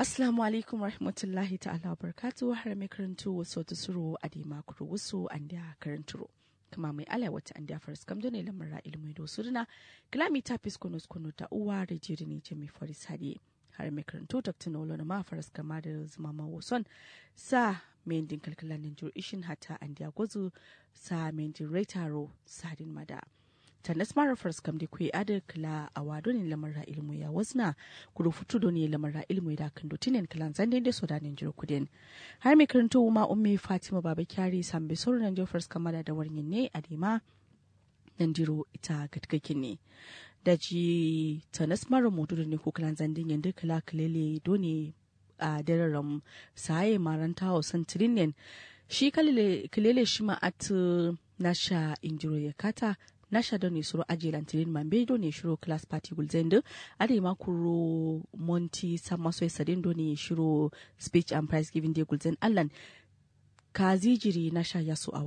Assalamu alaikum rahmatullahi ta'ala wa barakatu har mai karantu wasu ta suru a dima kuru wasu an da karanturo. Kama mai ala wata an da faras kam ne lamar ilmi da wasu duna kilami ta fiskono skono ta uwa rediyo da ne ce mai faris hadi. Har mai karantu ta nolo na ma faras kama da zama ma wason sa mai din kalkalan jur ishin hata an da gwazu sa mai din retaro sadin mada. tanas mara fars kam da kwe adar kila a wado ne lamarra ilmu ya wasna kudu futu do ne lamarra ilmu da kan do tinen kilan zande da so da ne jiro kudin har mai karanto ma ummi fatima baba kyari sambe soro nan jo fars kamada da warnin ne a dima nan jiro ita gatkakin ne da ji tanas mara mutu ne ko kilan zande yanda kila kilele do ne a dararam saye maranta hausan tirinen shi kilele shi ma at nasha injiro ya kata nasha do ne suro aje lantirin mambe do ne shiro class party gulzendo ade ma kuro monti samaso sadin do ne shiro speech and prize giving day gulzen allan kazi jiri nasha yasu a